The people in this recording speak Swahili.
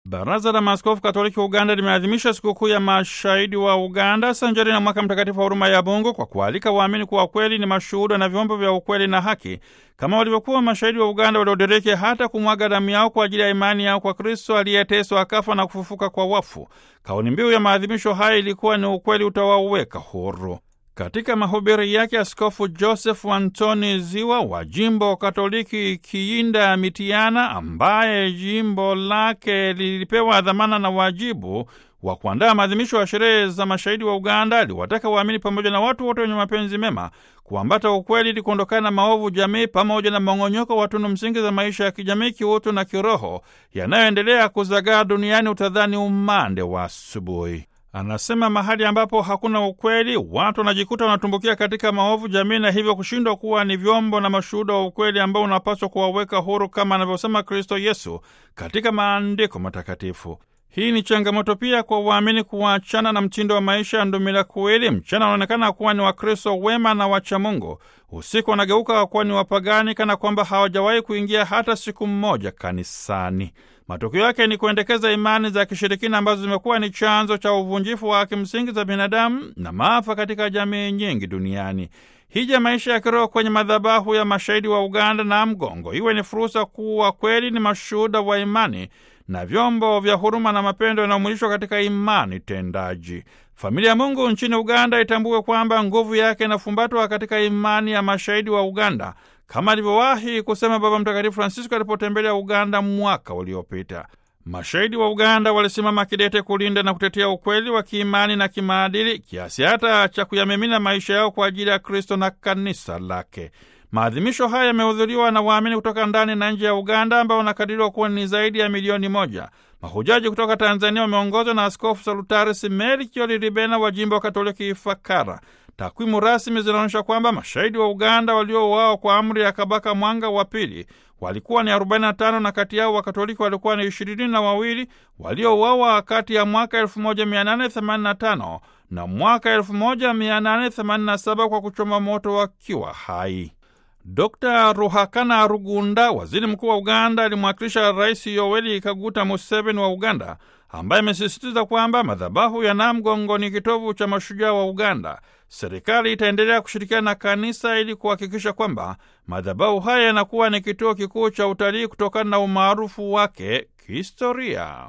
Baraza la Maaskofu Katoliki Uganda limeadhimisha sikukuu ya mashahidi wa Uganda sanjari na mwaka mtakatifu wa huruma ya Mungu kwa kualika waamini kuwa kweli ni mashuhuda na vyombo vya ukweli na haki kama walivyokuwa mashahidi wa Uganda waliodiriki hata kumwaga damu yao kwa ajili ya imani yao kwa Kristo aliyeteswa akafa na kufufuka kwa wafu. Kauli mbiu ya maadhimisho haya ilikuwa ni ukweli utawaweka huru. Katika mahubiri yake Askofu Joseph Antoni Ziwa wa jimbo Katoliki Kiinda Mitiana, ambaye jimbo lake lilipewa dhamana na wajibu wa kuandaa maadhimisho ya sherehe za mashahidi wa Uganda, aliwataka waamini pamoja na watu wote wenye mapenzi mema kuambata ukweli ili kuondokana na maovu jamii pamoja na mong'onyoko wa tunu msingi za maisha ya kijamii, kiutu na kiroho yanayoendelea kuzagaa duniani, utadhani umande wa asubuhi. Anasema mahali ambapo hakuna ukweli, watu wanajikuta wanatumbukia katika maovu jamii, na hivyo kushindwa kuwa ni vyombo na mashuhuda wa ukweli ambao unapaswa kuwaweka huru, kama anavyosema Kristo Yesu katika maandiko matakatifu. Hii ni changamoto pia kwa waamini kuachana na mtindo wa maisha ya ndumila kuwili. Mchana wanaonekana kuwa ni Wakristo wema na wacha Mungu, usiku wanageuka kuwa ni wapagani, kana kwamba hawajawahi kuingia hata siku mmoja kanisani. Matokeo yake ni kuendekeza imani za kishirikina ambazo zimekuwa ni chanzo cha uvunjifu wa haki msingi za binadamu na maafa katika jamii nyingi duniani. Hija maisha ya kiroho kwenye madhabahu ya mashahidi wa Uganda na Mgongo iwe ni fursa kuwa kweli ni mashuhuda wa imani na vyombo vya huruma na mapendo yanayomwilishwa katika imani tendaji. Familia ya Mungu nchini Uganda itambue kwamba nguvu yake inafumbatwa katika imani ya mashahidi wa Uganda, kama alivyowahi kusema Baba Mtakatifu Francisco alipotembelea Uganda mwaka uliopita. Mashahidi wa Uganda walisimama kidete kulinda na kutetea ukweli wa kiimani na kimaadili, kiasi hata cha kuyamimina maisha yao kwa ajili ya Kristo na kanisa lake. Maadhimisho haya yamehudhuriwa na waamini kutoka ndani na nje ya Uganda ambao wanakadiriwa kuwa ni zaidi ya milioni moja. Mahujaji kutoka Tanzania wameongozwa na Askofu Salutaris Melchior Ribena wa jimbo wa Katoliki Ifakara. Takwimu rasmi zinaonyesha kwamba mashahidi wa Uganda waliouawa kwa amri ya Kabaka Mwanga wa Pili walikuwa ni 45 na kati yao Wakatoliki walikuwa ni ishirini na wawili waliouawa kati ya mwaka 1885 na mwaka 1887 kwa kuchoma moto wakiwa hai. Dr Ruhakana Rugunda, waziri mkuu wa Uganda, alimwakilisha Rais Yoweri Kaguta Museveni wa Uganda, ambaye amesisitiza kwamba madhabahu ya Namgongo ni kitovu cha mashujaa wa Uganda. Serikali itaendelea kushirikiana na kanisa ili kuhakikisha kwamba madhabahu haya yanakuwa ni kituo kikuu cha utalii kutokana na umaarufu wake kihistoria.